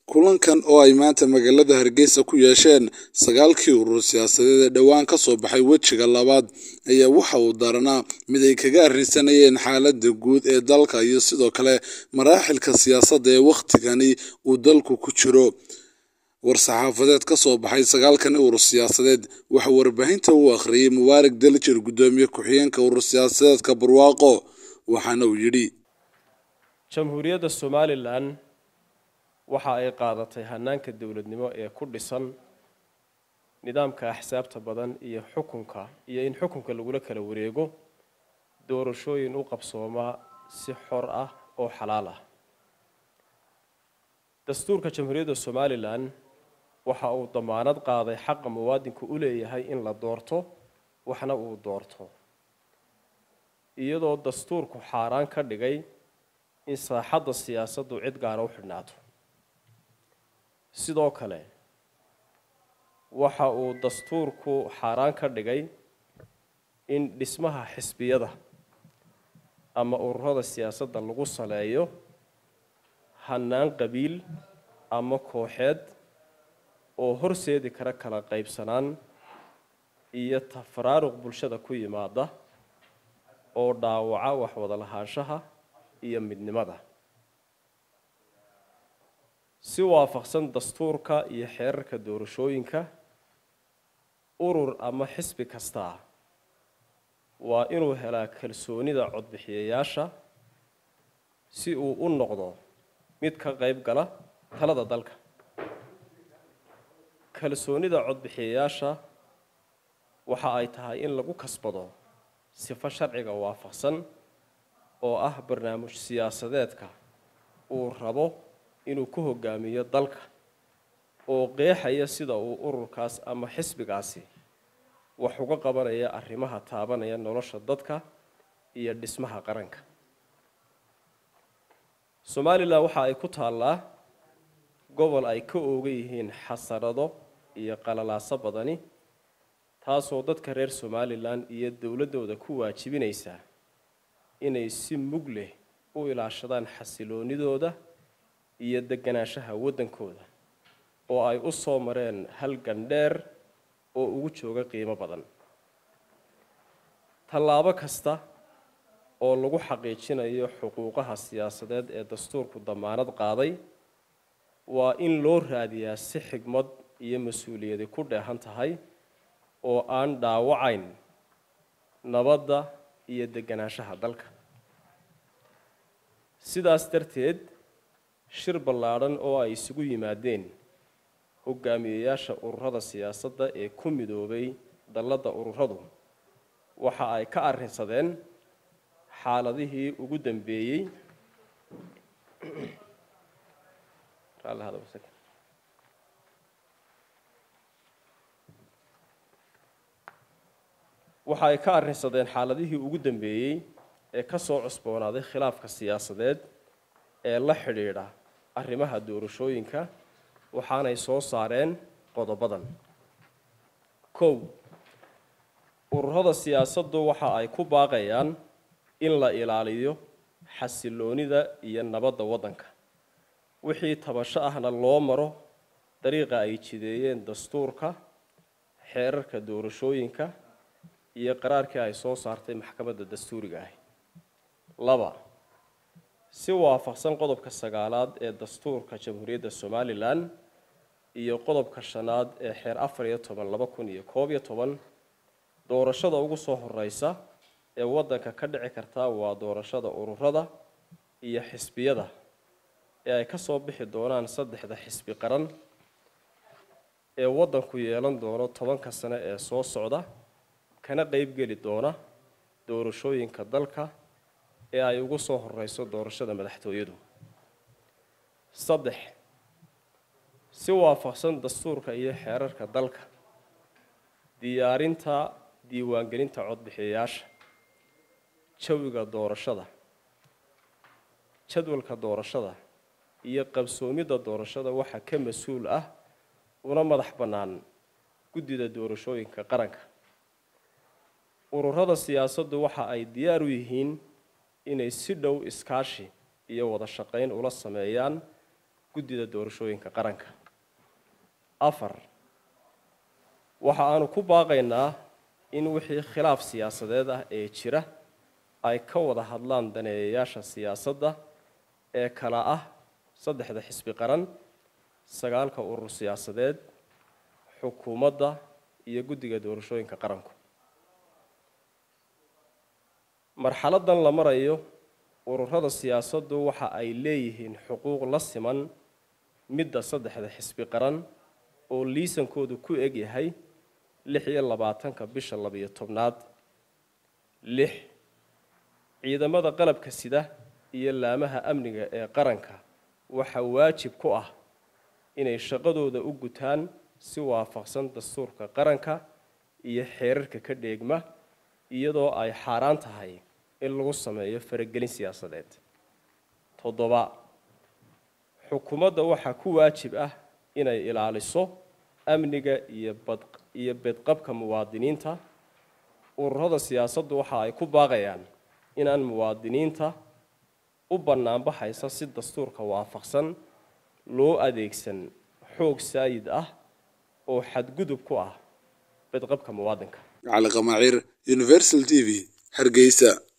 kulankan oo ay maanta magaalada hargeysa ku yeesheen sagaalkii urur siyaasadeed ee dhowaan ka soo baxay wejiga labaad ayaa waxa uu daranaa mid ay kaga arrinsanayeen xaaladda guud ee dalka iyo sidoo kale maraaxilka siyaasadda ee wakhtigani uu dalku ku jiro war-saxaafadeed ka soo baxay sagaalkani urur siyaasadeed waxaa warbaahinta u akhriyey mubaarak dalijir guddoomiye ku-xigeenka urur siyaasadeedka barwaaqo waxaana uu yidhi jamhuuriyadda somalilan waxa ay qaadatay hanaanka dowladnimo ee ku dhisan nidaamka axsaabta badan iyo xukunka iyo in xukunka lagula kala wareego doorashooyin u qabsooma si xor ah oo xalaal ah dastuurka jamhuuriyadda somalilan waxa uu damaanad qaaday xaqa muwaadinku u leeyahay in la doorto waxna uu doorto iyadoo dastuurku xaaraan ka dhigay in saaxadda siyaasaddu cid gaara u xidhnaato sidoo kale waxa uu dastuurku xaaraan ka dhigay in dhismaha xisbiyada ama ururada siyaasadda lagu saleeyo hanaan qabiil ama kooxeed oo horseedi kara kala qaybsanaan iyo tafaraaruq bulshada ku yimaada oo dhaawaca waxwada lahaanshaha iyo midnimada si waafaqsan dastuurka iyo xeerarka doorashooyinka urur ama xisbi kastaa waa inuu helaa kalsoonida codbixiyayaasha si uu u noqdo mid ka qayb gala talada dalka kalsoonida codbixiyayaasha waxa ay tahay in lagu kasbado sifo sharciga waafaqsan oo ah barnaamij siyaasadeedka uu rabo inuu ku hogaamiyo dalka oo qeexaya sida uu ururkaas ama xisbigaasi wax uga qabanaya arrimaha taabanaya nolosha dadka iyo dhismaha qaranka somalilan waxa ay ku taallaa gobol ay ka oogan yihiin xasarado iyo qalalaaso badani taasoo dadka reer somalilan iyo dowladdooda ku waajibinaysaa inay si mug leh u ilaashadaan xasiloonidooda iyo deganaanshaha waddankooda oo ay u soo mareen hal gandheer oo ugu jooga qiimo badan tallaabo kasta oo lagu xaqiijinayo xuquuqaha siyaasadeed ee dastuurku damaanad qaaday waa in loo raadiyaa si xigmad iyo mas-uuliyadi ku dheehan tahay oo aan dhaawacayn nabadda iyo deganaanshaha dalka sidaas darteed shir ballaadhan oo ay isugu yimaadeen hogaamiyeyaasha ururada siyaasadda ee ku midoobay dalladda ururadu waxa ay ka arrinsadeen xaaladihii ugu dambeeyey waxa ay ka arrinsadeen xaaladihii ugu dambeeyey ee ka soo cusboonaaday khilaafka siyaasadeed ee la xidhiidha arrimaha doorashooyinka waxaanay soo saareen qodobadan kow ururada siyaasaddu waxa ay ku baaqayaan in la ilaaliyo xasiloonida iyo nabadda waddanka wixii tabasho ahna loo maro dariiqa ay jideeyeen dastuurka xeerarka doorashooyinka iyo qaraarkii ay soo saartay maxkamadda dastuuriga ahi laba si waafaqsan qodobka sagaalaad ee dastuurka jamhuuriyadda somalilan iyo qodobka shanaad ee xeer afar iyo toban laba kun iyo koob iyo toban doorashada ugu soo horeysa ee waddanka ka dhici karta waa doorashada ururada iyo xisbiyada ee ay ka soo bixi doonaan saddexda xisbi qaran ee waddanku yeelan doono tobanka sane ee soo socda kana qeybgeli doona doorashooyinka dalka ee ay ugu soo horeyso doorashada madaxtooyadu saddex si waafaqsan dastuurka iyo xeerarka dalka diyaarinta diiwaangelinta codbixiyayaasha jawiga doorashada jadwalka doorashada iyo qabsoomidda doorashada waxaa ka mas-uul ah una madax bannaan guddida doorashooyinka qaranka ururada siyaasaddu waxa ay diyaar u yihiin inay si dhow iskaashi iyo wada shaqayn ula sameeyaan guddida doorashooyinka qaranka afar waxa aanu ku baaqaynaa in wixii khilaaf siyaasadeed ah ee jira ay ka wada hadlaan daneeyayaasha siyaasadda ee kala ah saddexda xisbi qaran sagaalka urur siyaasadeed xukuumadda iyo guddiga doorashooyinka qaranku marxaladan la marayo ururada siyaasaddu waxa ay leeyihiin xuquuq la siman midda saddexda xisbi qaran oo liisankoodu ku eg yahay lix iyo labaatanka bisha labiyo tobnaad lix ciidamada qalabka sida iyo laamaha amniga ee qaranka waxaa waajib ku ah inay shaqadooda u gutaan si waafaqsan dastuurka qaranka iyo xeerarka ka dheegma iyadoo ay xaaraan tahay in lagu sameeyo faragelin siyaasadeed toddoba xukuumadda waxaa ku waajib ah inay ilaaliso amniga iyo bad iyo bedqabka muwaadiniinta ururada siyaasaddu waxa ay ku baaqayaan inaan muwaadiniinta u bannaanbaxaysa si dastuurka waafaqsan loo adeegsan xoog saayid ah oo xadgudub ku ah bedqabka muwaadinka cali qamaacir universal t v hargeysa